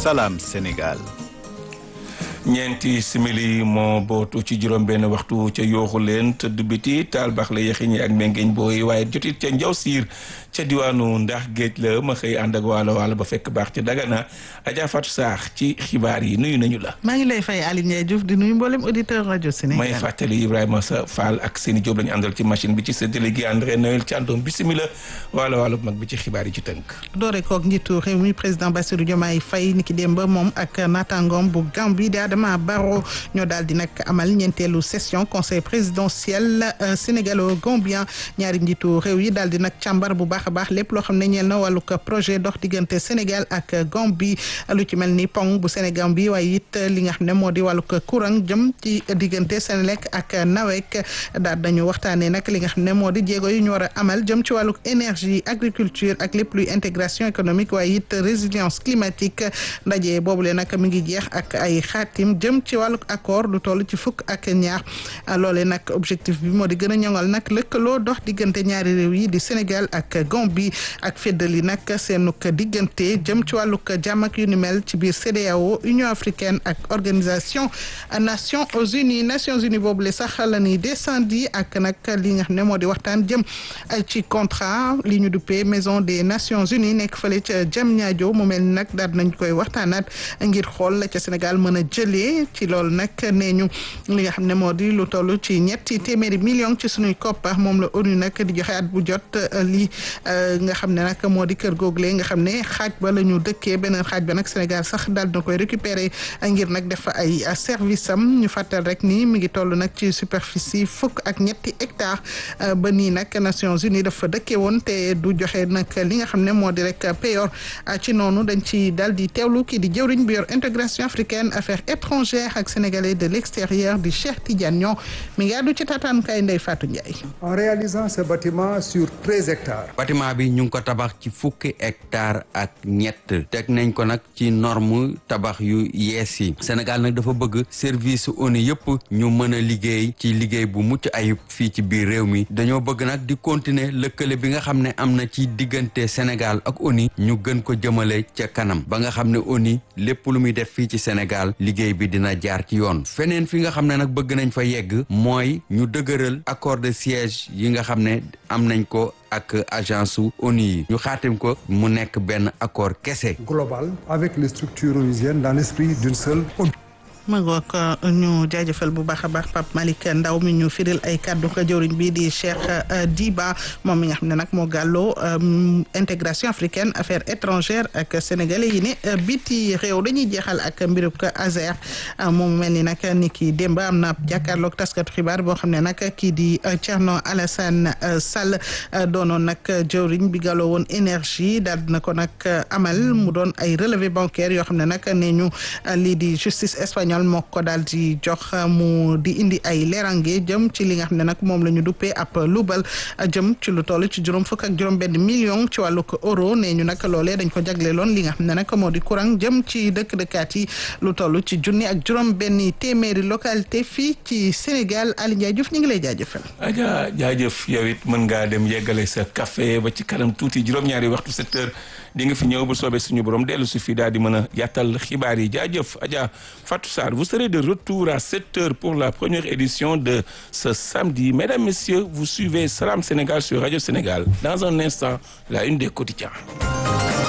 Salam Sénégal. ñeenti simili moo bootu ci juróom benn waxtu ca yooxu leen tëdd biti taal baax la yaxi ñi ak mengeeñ booy waaye jotit ca njaw siir ca diwaanu ndax géej la ma xëy ànd ak waalo waalo ba fekk baax ca dagana Adja Fatou Saax ci xibaar yi nuyu nañu la maa ngi lay fay Aliou Ndiaye Diouf di nuyu mboolem auditeur rajo Sénégal may fàttali Ibrahima sa Fall ak seeni Jóob lañu àndal ci machine bi ci sa délégué André Noël Thiandoum bisimila waalo waalo bu mag bi ci xibaar yi ci tënk doore kook njiitu réew mi président Bassirou Diomaye Faye niki démb moom ak naataangoom bu Gambie di Adama Barrow ñoo daal di nag amal ñeenteelu session conseil présidentiel sénégalo-gambien ñaari njiitu réew yi daal di nag càmbar bu baax a baax lépp loo xam ne ñeel na wàllu projet dox diggante Sénégal ak Gambie lu ci mel ni pont bu Sénégal bi waaye it li nga xam ne moo di wàllu courant jëm ci diggante Sénélec ak NAWEC daal dañu waxtaanee nag li nga xam ne moo di jéego yu ñu war a amal jëm ci wàllu énergie agriculture ak lépp luy intégration économique waaye it résilience climatique ndaje boobule nag mi ngi jeex ak ay xaatim jëm ci wàllu accord lu toll ci fukk ak ñaar loole nag objectif bi moo di gën a ñoŋal nag lëkkaloo dox diggante ñaari réew yi di Sénégal ak Gambie ak feddali nag seenuk diggante jëm ci wàllug jàmm ak yu ni mel ci biir CEDEAO Union africaine ak organisation Nations Unies Nations Unies boobu le sax la ñuy descendi ak nag li nga xam ne moo di waxtaan jëm ci contrat li ñu duppee maison des Nations Unies nekk fële ca Diamniadio mu mel ni nag daal nañ koy waxtaanaat ngir xool la ca Sénégal mën a jëlee ci loolu nag nee ñu li nga xam ne moo di lu toll ci ñetti téeméeri million ci suñuy koppar moom la ONU nag di joxe at bu jot li nga xam ne nag moo di kër google nga xam ne xaaj ba la ñu dëkkee beneen xaaj ba nag Sénégal sax daal na koy récupérer ngir nag def ay service am ñu fàttal rek ni mi ngi toll nag ci superficie fukk ak ñetti hectares ba nii nag Nations Unies dafa dëkkee woon te du joxe nag li nga xam ne moo di rek payor ci noonu dañ ci daal di teewlu kii di jëwriñ bi yor intégration africaine affaires étrangères ak sénégalais de l'extérieur di Cheikh Tidiane ñoo mi ngi àddu ci tataankaay Ndeye Fatou Ndiaye. en réalisant ce bâtiment sur treize hectares. bâtiment bi ñu ngi ko tabax ci fukki hectares ak ñett teg nañ ko nag ci norme tabax yu yees yi Sénégal nag dafa bëgg service ONU yëpp ñu mën a liggéey ci liggéey bu mucc ayib fii ci biir réew mi dañoo bëgg nag di continuer lëkkale bi nga xam ne am na ci diggante Sénégal ak ONU ñu gën ko jëmale ca kanam ba nga xam ne ONU lépp lu muy def fii ci Sénégal liggéey bi dina jaar ci yoon feneen fi nga xam ne nag bëgg nañ fa yegg mooy ñu dëgëral accord de siège yi nga xam ne am nañ ko ak agence su ONU yi ñu xaatim ko mu nekk benn accord kese global avec les structures onusiennes dans l'esprit d'une seule ONU ma ngoog ñu jaajëfal bu baax a baax Pape Malick Ndaw mi ñu firil ay kàddu ko jëwriñ bi di Cheikh Diba moom mi nga xam ne nag moo gàlloo intégration africaine affaires étrangères ak sénégalais yi ne biti réew dañuy jeexal ak mbirub ko Azer moom mel ni nag ni ki démb am na jàkkaarloog taskatu xibaar boo xam ne nag kii di Thierno Alassane Sall doonoon nag jëwriñ bi gàlloo woon énergie daal dina ko nag amal mu doon ay relevé bancaire yoo xam ne nag nee ñu lii di justice espagnole moo ko daal di jox mu di indi ay leerange jëm ci li nga xam ne nag moom la ñu duppee ab lubal jëm ci lu toll ci juróom fukk ak juróom benn million ci wàllu ko euro nee ñu nag loolee dañ ko jagleeloon li nga xam ne nag moo di courant jëm ci dëkk dëkkaat yi lu toll ci junni ak juróom benn téeméeri localité fii ci Sénégal Aliou Ndiaye Diouf ñu ngi lay jaajëfal. Adja jaajëf yow it mën ngaa dem yeggale sa café ba ci kanam tuuti juróom-ñaari waxtu sept heures di nga fi ñëw bu soobee suñu borom dellu su fi daal di mën a yàttal xibaar yi jaajëf Adja Fatou Sarr vous serez de retour à 7 heures pour la première édition de ce samedi mesdames messieurs vous suivez Salam Sénégal sur Radio Sénégal dans un instant la une des quotidiens